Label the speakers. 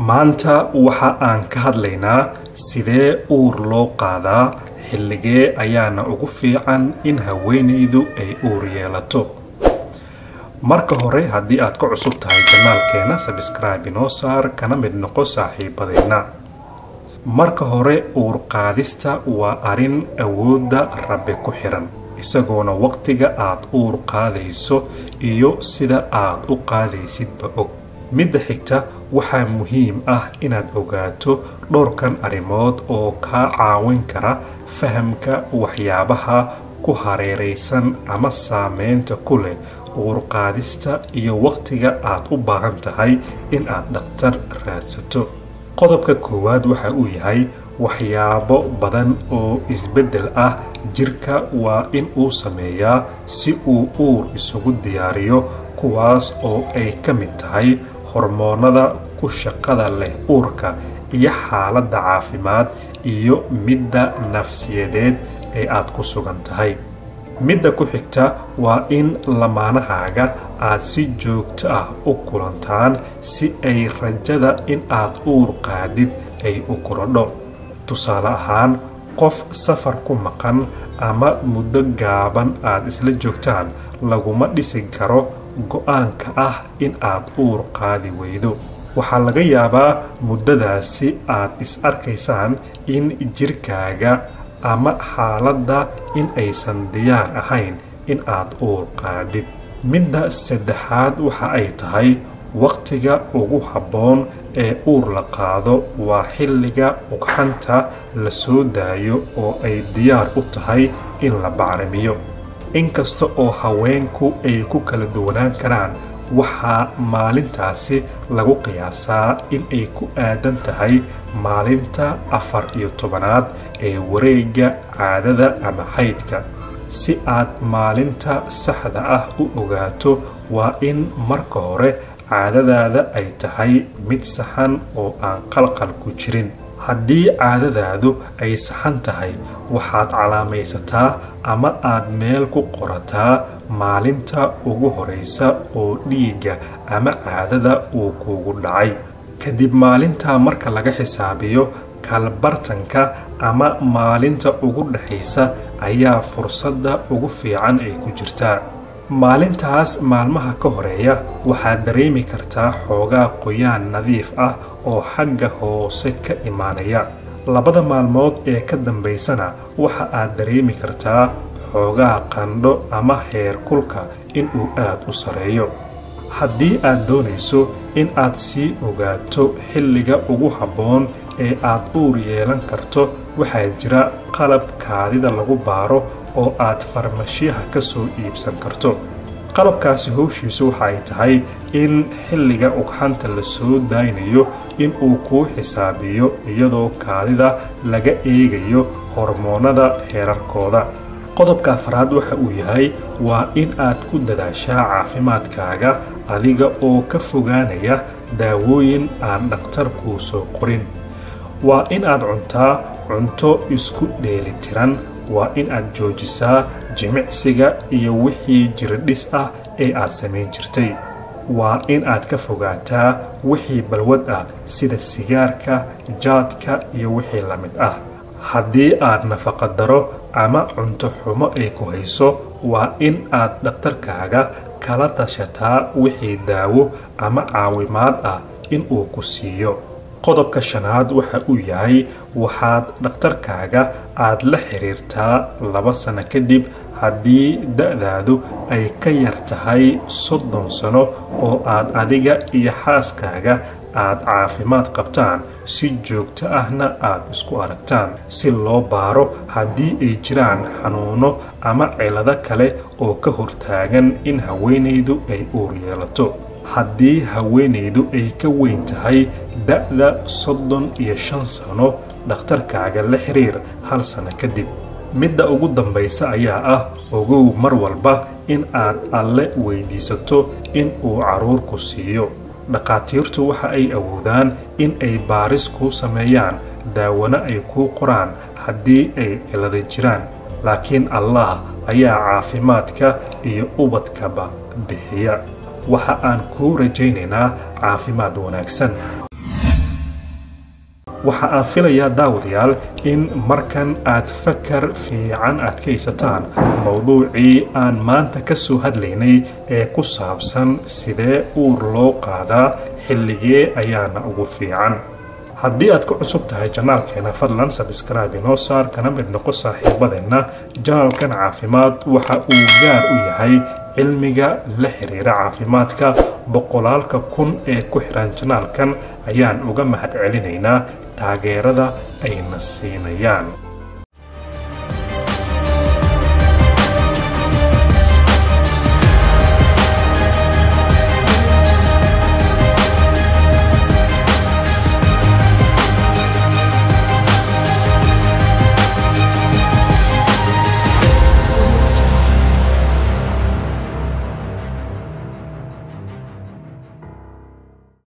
Speaker 1: maanta waxa aan ka hadlaynaa sidee uur loo qaadaa xilligee ayaana ugu fiican in haweenaydu ay uur yeelato marka hore haddii aad ka cusub tahay janaalkeena sabscribe inoo saar kana mid noqo saaxiibadeenna marka hore uur qaadista waa arrin awoodda rabbi ku xiran isagoona waqtiga aad uur qaadayso iyo sida aad u qaadaysidba og midda xigta waxaa muhiim ah inaad ogaato dhowrkan arrimood oo kaa caawin kara fahamka waxyaabaha ku hareeraysan ama saameynta ku leh uurqaadista iyo waqtiga aad u baahan tahay in aad dhakhtar raadsato qodobka koowaad waxa uu yahay waxyaabo badan oo isbeddel ah jirka waa in uu sameeyaa si uu uur isugu diyaariyo kuwaas oo ay ka mid tahay hormoonada ku shaqada leh uurka iyo xaaladda caafimaad iyo midda nafsiyadeed ee aad ku sugan tahay midda ku xigta waa in lamaanahaaga aad si joogto ah u kulantaan si ay rajada in aad uur qaadid ay u korodho tusaale ahaan qof safar ku maqan ama muddo gaaban aad isla joogtaan laguma dhisi karo go-aanka ah in aad uur qaadi weydo waxaa laga yaabaa muddadaasi aad is arkaysaan in jirkaaga ama xaaladda in aysan diyaar ahayn in aad uur qaadid midda saddexaad waxa ay tahay waqtiga ugu habboon ee uur la qaado waa xilliga ugxanta la soo daayo oo ay diyaar u tahay in la bacrimiyo inkasta oo haweenku ay ku kala duwanaan karaan waxaa maalintaasi lagu qiyaasaa in ay ku aadan tahay maalinta afar iyo tobanaad ee wareegga caadada ama xaydka si aad maalinta saxda ah u ogaato waa in marka hore caadadaada ay tahay mid saxan oo aan qalqal ku jirin haddii caadadaadu ay saxan tahay waxaad calaamaysataa ama aad meel ku qorataa maalinta ugu horeysa oo dhiigga ama caadada uu kuugu dhacay kadib maalinta marka laga xisaabiyo kalbartanka ama maalinta ugu dhexaysa ayaa fursadda ugu fiican ay ku jirtaa maalintaas maalmaha ka horeeya waxaad dareemi kartaa xoogaa qoyaan nadiif ah oo xagga hoose ka imaanaya labada maalmood ee ka dambaysana waxa aad dareemi kartaa xoogaa qandho ama heer kulka inuu aad u sareeyo haddii aad doonayso in aad sii ogaato xilliga ugu habboon ee aad uur yeelan karto waxaa jira qalab kaadida lagu baaro oo aad farmashiyaha ka soo iibsan karto qalabkaasi howshiisu waxa ay tahay in xilliga ugxanta la soo daynayo in uu kuu xisaabiyo iyadoo kaadida laga eegayo hormoonada heerarkooda qodobka afraad waxa uu yahay waa in aad ku dadaashaa caafimaadkaaga adiga oo ka fogaanaya daawooyin aan dhakhtar kuu soo qorin waa in aad cuntaa cunto isku dheelitiran waa in aad joojisaa jimicsiga iyo wixii jiradhis ah ee aad samayn jirtay waa in aad ka fogaataa wixii balwad ah sida sigaarka jaadka iyo wixii la mid ah haddii aad nafaqadaro ama cunto xumo ay ku hayso waa in aad dhakhtarkaaga kala tashataa wixii daawo ama caawimaad ah in uu ku siiyo qodobka shanaad waxa uu yahay waxaad dhakhtarkaaga aad la xiriirtaa laba sano kadib haddii da-daadu ay ka yar tahay soddon sano oo aad adiga iyo xaaskaaga aad caafimaad qabtaan si joogto ahna aad isku aragtaan si loo baaro haddii ay jiraan xanuuno ama cilado kale oo ka hortaagan in haweenaydu ay uur yeelato haddii haweenaydu ay ka weyn tahay da-da soddon iyo shan sano dhakhtarkaaga la xiriir hal sano kadib midda ugu dambaysa ayaa ah ogow mar walba in aad alle weydiisato in uu caruurku siiyo dhakhaatiirtu waxa ay awoodaan in ay baaris kuu sameeyaan daawana ay kuu qoraan haddii ay cilada jiraan laakiin allah ayaa caafimaadka iyo ubadkaba bixiya waxa aan kuu rajaynaynaa caafimaad wanaagsan waxa aan filayaa daawadayaal in markan aad fakar fiican aad ka haysataan mowduucii aan maanta ka soo hadlaynay ee ku saabsan sidee uur loo qaadaa xilligee ayaana ugu fiican haddii aad ku cusub tahay janaalkeena fadlan sabskraibe inoo saar kana mid noqo saaxiibadeenna janaalkan caafimaad waxa uu gaar u yahay cilmiga la xiriira caafimaadka boqolaalka kun ee ku xiran janaalkan ayaan uga mahad celinaynaa taageerada ayna siinayaan